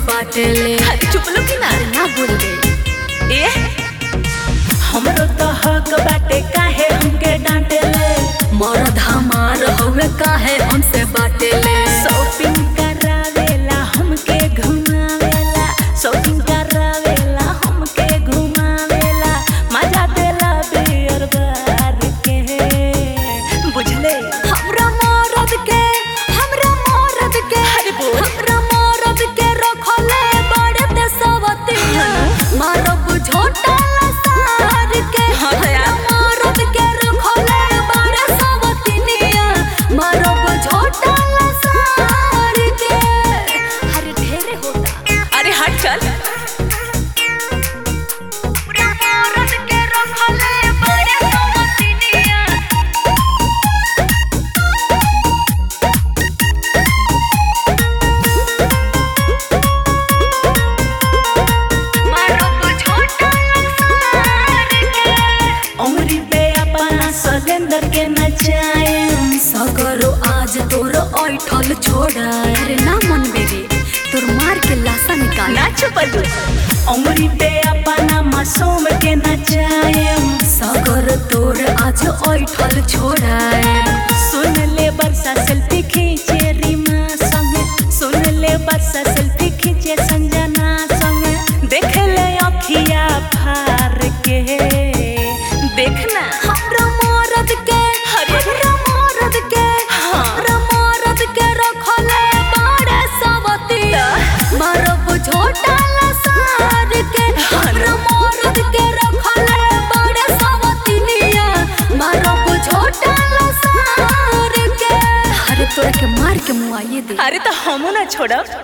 बाटेले अरे चुप लो कि ना ना बोल गई ए हमरो तो हक बाटे काहे हमके डांटेले मरद हमार हवे काहे हमसे बाटेले शॉपिंग करावेला हमके घुमावेला शॉपिंग करावेला हमके घुमावेला मजा देला बियर बार के बुझले हमरा मरद के हमरा मरद के अरे बोल। हमरा मरद के रखले बड़े देशवती मारब झोटा लसार के हाँ तो यार। हमरा मरद के रखले बड़े सवतिनिया मारब झोटा लसार के अरे ढेरे होता अरे हट चल हमरा मरद के रखले बड़े सवतिनिया मारब झोटा लसार के उमरी पे अपना सलेंदर के नचाए सगरो आज तोर ऐठल छोड़ा अरे ना मन बेरे तोर मार के लाशा निकाल ना चुपलू उमरी पे अपना मासूम के नचाए सगर तोर आज ऐठल छोड़ा सुन ले बरसा सेल्फी खींचे रीमा संगे सुन ले बरसा सेल्फी खींचे संजना संगे देख ले अखिया फार के देखना हमरा मरद के अरे। हमरा मरद के हाँ। हमरा मरद के रखले बड़े सवती मारब झोटा लसार के हमरा मरद के रखले बड़े सवतिनिया मारब झोटा लसार के अरे तोरा के मार के मुआइए दे अरे तो हमू ना छोड़ब